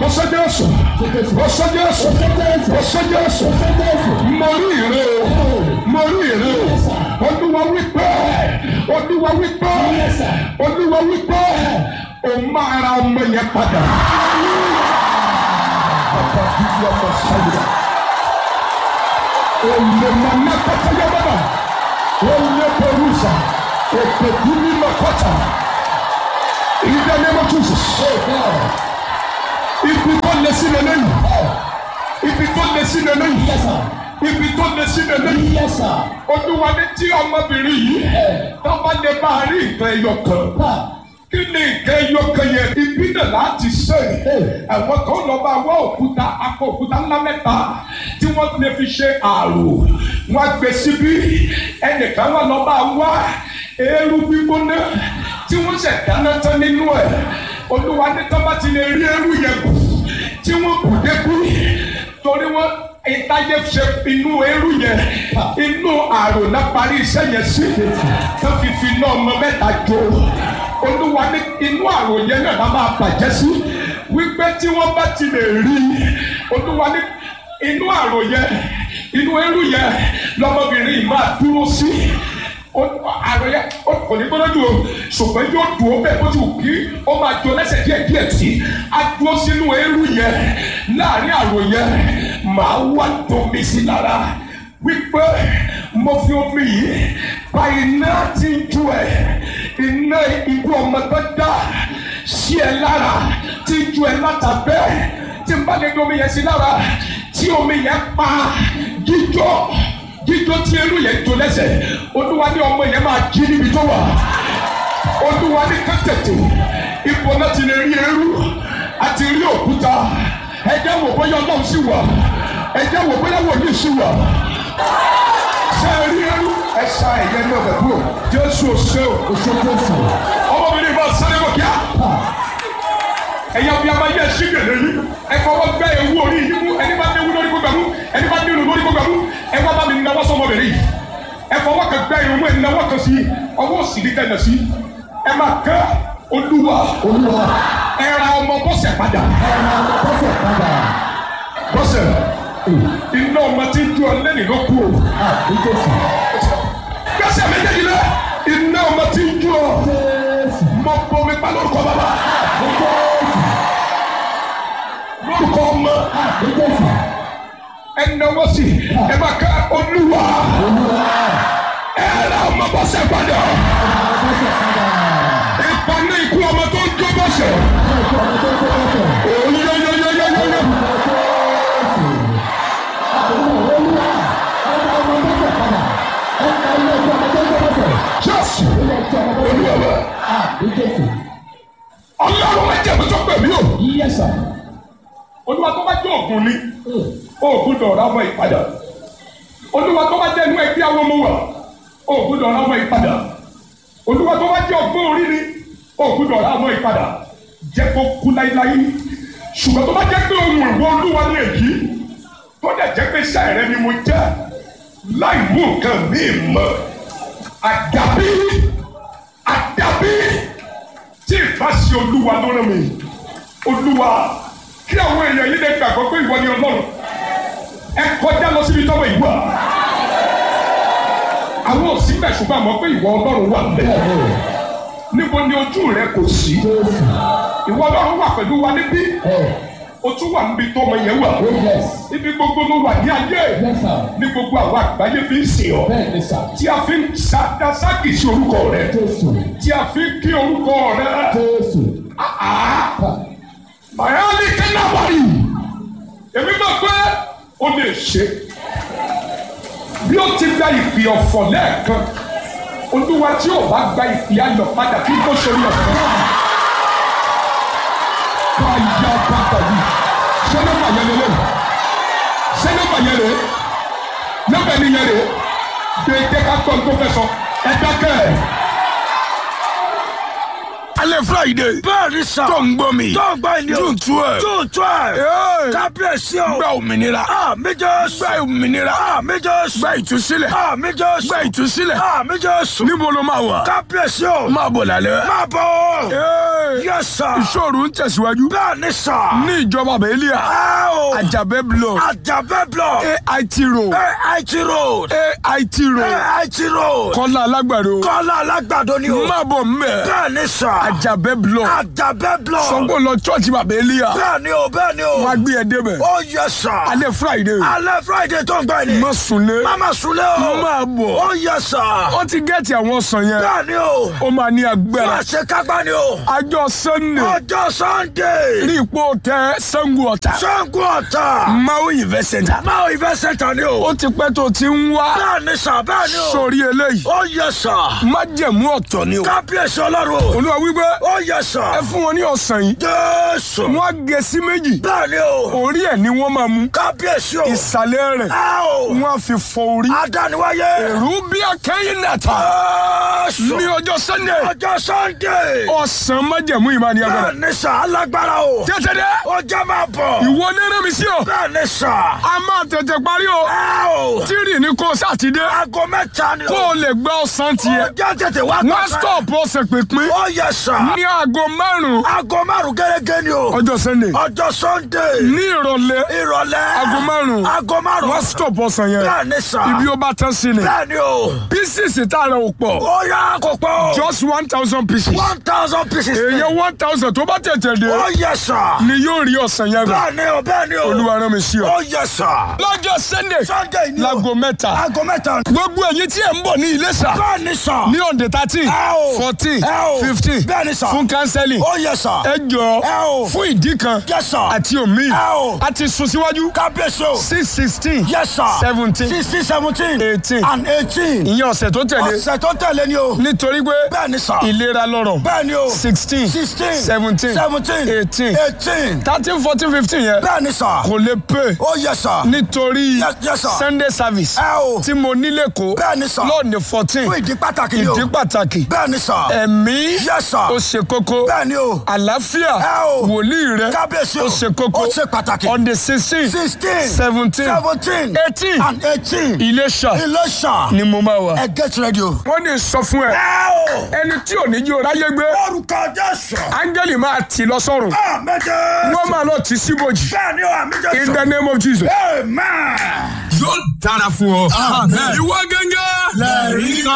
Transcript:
Ọsọ Jésù. Ọsọ Jésù. Ọsọ Jésù. Mo rí ìrè o. Mo rí ìrè o. Olúwa wípé. Olúwa wípé. Olúwa wípé. O máa ra ọmọ yẹn padà. Bàbá bíbí ọmọ sáyidá. Olè màmá kọ́tà yẹ bàbá. Olè pẹ̀lúsà. Èpè kúmi lọ́kọ́tà. In the name of Jesus. Ibi tó lé sí lélẹ́yìn. Ibi tó lé sí lélẹ́yìn. Ibi tó lé sí lélẹ́yìn. Olúwa ní tí ọmọbìnrin yìí tó bá lè bá a rí nǹkan ẹyọ kan. Kí ni nǹkan ẹyọ kan yẹn? Ibi náà láti ṣe. Àwọn kan lọ bá wá òkúta akọ òkúta ńlá mẹ́ta tí wọ́n lè fi ṣe àrò. Wọ́n á gbé síbí. Ẹnìkan wà lọ bá wá eérú gbígbóná tí wọ́n ṣẹ̀ dáná tán nínú ẹ̀. Olúwa ní tó bá ti lè rí eérú yẹn kù tí wọ́n kù dẹ́kú torí wọ́n ìtajẹ ṣe inú eérú yẹn inú àrò náà parí iṣẹ́ yẹn sí tó fi fi náà ọmọ mẹ́ta jó olúwa ní inú àrò yẹn náà máa máa bàjẹ́ sí wípé tí wọ́n bá ti lè rí olúwa ní inú àrò yẹn inú eérú yẹn lọmọbìnrin yìí máa dúró sí àrò yẹn kò ní gbọ́dọ̀ dùn o ṣùgbọ́n yóò dùn ó bẹ́ẹ̀ bó ti wù kí ó máa jọ lẹ́sẹ̀ díẹ̀ díẹ̀ sí a dúró sínú eérú yẹn láàrin àrò yẹn màá wá domi sí lára wípé mo fi omi yìí pa iná tí ń ju ẹ iná ibú ọmọ tó dá sí ẹ lára tí ń ju ẹ látàbẹ́ tí n bá lè domi yẹn sí lára tí omi yẹn pa jíjọ jíjọ tí eérú yẹn jó lẹ́sẹ̀ olúwa ní ọmọ yẹn máa jí níbi tó wà olúwa ní kẹ́tẹ̀tẹ̀ ipò náà ti lè rí eérú àti rí òkúta ẹjẹ wò bóyá ọlọ́run sì wà ẹjẹ wò bóyá wòlíì sì wà ṣe é rí eérú ẹ ṣá ẹ̀yẹ náà bẹ̀rù o jésù ṣe o ọmọbìnrin bá sáré bọ̀ kíá ẹ̀yà bí a máa yẹ ẹṣin gèlè yìí ẹ fọwọ́ gbẹ́ ewu orí yìí mú ẹni bá ní ewu lórí kó gbàmú ẹni bá ní ewu lórí kó gbàmú ẹ wá bá mi náwó sọmọbìnrin yìí ẹ fọwọ́ kan gbẹ́ ewu ẹ náwó kan sí ọwọ́ òsì ní kẹ́nà sí ẹ máa kẹ́ olúwa ẹ ra ọmọ bọ́sẹ̀ padà bọ́sẹ̀ iná ọmọ tí ń ju ọ lẹ́nu ló kú o gbẹ́sẹ̀ méjèèjì lẹ iná ọmọ tí ń ju ọ mọ bomi pa lórúkọ bàbá lórúkọ ọmọ ẹ náwó sí ẹ máa ká olúwa ẹ ra ọmọ bọ́sẹ̀ padà ìpaná ikú ọmọ tó ń jó bọ́sẹ̀ oyoyoyoyoyoyo. Jésù olúwa ọlọ́run máa jẹ́ ìbùsọ̀ pè mí o. olúwa tó bá jẹ́ ògùn ni ògùn dọ̀rọ̀ ọmọ ìpadà olúwa tó bá jẹ́ inú ẹgbẹ́ àwọn ọmọ wa ògùn dọ̀rọ̀ ọmọ ìpadà olúwa tó bá jẹ́ ọgbọ́n orí ni ògùn dọ̀rọ̀ ọmọ ìpadà jẹ́ kó kú láíláí ṣùgbọ́n tó bá jẹ́ pé ohun ìwọ olúwa ní èyí tó dẹ̀ jẹ́ pé iṣẹ́ rẹ ni mo jẹ́ láì mú nǹkan míì mọ́ àdàbí àdàbí tí ìbá ṣe olúwa ló rán mi olúwa kí àwọn èèyàn yìí lè gbàgbọ́ pé ìwọ ni ọlọ́run ẹ kọjá lọ síbi tọ́wọ́ ìwà àwọn òsì bẹ̀ ṣùgbọ́n àmọ́ pé ìwọ ọlọ́run wà bẹ́ẹ̀ níbo ni ojú rẹ kò sí ìwọ ọlọ́run wà pẹ̀lú wa níbí o tún wà níbi tó ọmọ yẹn wà ibi gbogbo ló wà ní ayé ní gbogbo àwọn àgbáyé fi ń sìn ọ́ tí a fi ń sàdásákì sí orúkọ rẹ tí a fi ń kí orúkọ rẹ mayali kẹnabari èmi máa pé o lè ṣe bí o ti gba ìpè ọ̀fọ̀ lẹ́ẹ̀kan olúwa tí o bá gba ìpè ayọ̀ padà kí n tó ṣe orí ọ̀fọ̀ báyà bàtà yìí ṣé nọ́mbà yẹn lélẹ̀ ṣé nọ́mbà yẹn lè nọ́mbà yẹn lè déédéé ká gbọ́ tó fẹ́ sọ ẹ dákẹ́ alẹ́ friday bẹ́ẹ̀ ni sà. tó ń gbọ́ mi tó ń gbọ́ ìní o. june twelve june twelve. Hey. kábíyèsí o. gba òmìnira àmì jésù. gba òmìnira àmì jésù. gba ìtúsílẹ̀ àmì jésù. gba ìtúsílẹ̀ àmì jésù. níbo ló máa wà kábíyèsí o. máa bọ̀ lálẹ́. máa bọ̀. Hey. yes sir. ìṣòro ń tẹ̀síwájú bẹ́ẹ̀ ni sà. ní ìjọba bẹ́ẹ̀lìà ẹ o. àjàbẹ́ block àjàbẹ́ blọ̀. AIT road AIT road. AIT road AIT road. kọ́lá alágbàdo kọ́lá alágbàdo ni o. máa bọ̀ mbẹ́ bẹ́ẹ̀ ni sà. àjàbẹ́ block àjàbẹ́ blọ̀. sọ́gbọ́n lọ church bàbá elia bẹ́ẹ̀ ni o bẹ́ẹ̀ ni o. wọ́n á gbé ẹ débẹ̀ ó yẹ sà. alẹ́ friday alẹ́ friday tó ń gbọ́ ni. má sunlé mama sunlé o. máa bọ̀ ó yẹ sà. ó ti gẹ́ẹ̀tì àwọn ọ̀sán yẹn bẹ́ẹ̀ ni o. ó máa ní agbára wọ́n ṣe kágbá ni o. àjọ sunday ọjọ́ sunday. ní ipò tẹ sango ọ̀tà sango ọ̀tà. maui event center máa ìfẹ́ sẹ́ńtà ni o. ó ti pẹ́ tó ti ń wá bẹ́ẹ̀ ni sà bẹ́ẹ̀ ni o. sórí eléyìí ó yẹ sà. májẹ̀mú ọ̀tọ̀ ni o kábíyèsí ọlọ́run o. olúwa wípé ó yẹ sà. ẹ fún wọn ní ọ̀sán yìí jésù. wọ́n á gé sí méjì bẹ́ẹ̀ ni o. orí ẹ̀ ni wọ́n máa mú kábíyèsí o. ìsàlẹ̀ rẹ̀ ẹ o. wọ́n á fi fọ orí adániwáyé. èrú bí akẹ́yìn nàta jésù. ní ọjọ́ sunday ọjọ́ sunday. ọ̀sán májẹ̀mú ìmáà ní agbára bẹ́ẹ̀ ni sà alágbára o. tètè dé ó jẹ́ máa bọ̀. ìwọ nínú mi sí o bẹ́ẹ̀ ni sà. a máa tètè parí o ẹ o. tírì ní kó sátidé aago mẹ́ta ni o. kó o lè gba ọ̀sán tiẹ̀ ó jẹ́ tètè wá wọ́n gbàgbẹ́. stop ọ̀sẹ̀ pínpín ó yẹ sà. ní aago márùn-ún aago márùn gẹ́gẹ́ ni o. ọjọ́ sunday ọjọ́ sunday. ní ìrọ̀lẹ́ ìrọ̀lẹ́. aago márùn-ún aago márùn. wọ́n stop ọ̀sán yẹn bẹ́ẹ̀ ni sà. ibi ó bá tán sí ni bẹ́ẹ̀ ni o. pieces tá a rẹ̀ ò pọ̀ ó yá kó pọ̀. just one thousand pieces one thousand pieces. èèyàn one thousand tó bá tètè dé ó yẹ sà. ni yóò rí ọ̀sán yẹn gbà bẹ́ẹ̀ ni o bẹ́ẹ̀ ni o. olúwa rán mi sí ọ. ó yẹ sà. lọ́jọ́ sunday sunday ni o. láago mẹ́ta aago mẹ́ta. gbogbo ẹ̀yin tí ẹ̀ ń bọ̀ ní Iléṣà bẹ́ẹ̀ ni sà. ní on the thirteen Ẹ o. fourteen Ẹ o. fifteen Bẹ́ẹ̀ ni sà. fún counseling ó yẹ sà. ẹ jọ Ẹ o. fún ìdí kan Yes, sir. àti omi Ẹ o. a ti sún síwájú kábíyèsí o. six sixteen yes sir. seventeen sixteen seventeen. eighteen and eighteen. ìyẹn ọ̀sẹ̀ tó tẹ̀lé ọ̀sẹ̀ tó tẹ̀lé ni o. nítorí pé bẹ́ẹ̀ ni sà. ìlera lọ́rọ̀ bẹ́ẹ̀ ni o. sixteen sixteen. seventeen seventeen. eighteen eighteen. thirteen fourteen fifteen yẹn bẹ́ẹ̀ ni sà. kò lè pè ó yẹ sà. nítorí Yes, yes, sir. sunday service ẹ o. tí mo nílé kó bẹ́ẹ̀ ni sà. lọ́ọ̀nì fourteen fún ìdí pàtàkì ni o. ìdí pàtàkì bẹ́ẹ̀ ni sà. ẹ̀mí Yes, sir. ó ṣe kókó bẹ́ẹ̀ ni o. àlàáfíà Ẹ o. wòlíì rẹ kábíyèsí o. ó ṣe kókó ó ṣe pàtàkì. on the sixteen sixteen. seventeen seventeen. eighteen and eighteen. Iléṣà Iléṣà. ni mo máa wà. ẹ get ready o. wọ́n ní sọ fún ẹ ẹ o. ẹni tí ò ní jí o ráyé gbé orúkọ jésù. áńgẹ́lì máa tì lọ sọ́run àmẹ́jẹ. wọ́n máa lọ tì síbòjì bẹ́ẹ̀ ni o àmì in jésù. the name of Jesus. amen. yóò dára fún ọ. ìwọ gẹ́gẹ́. lẹ́rìí kan.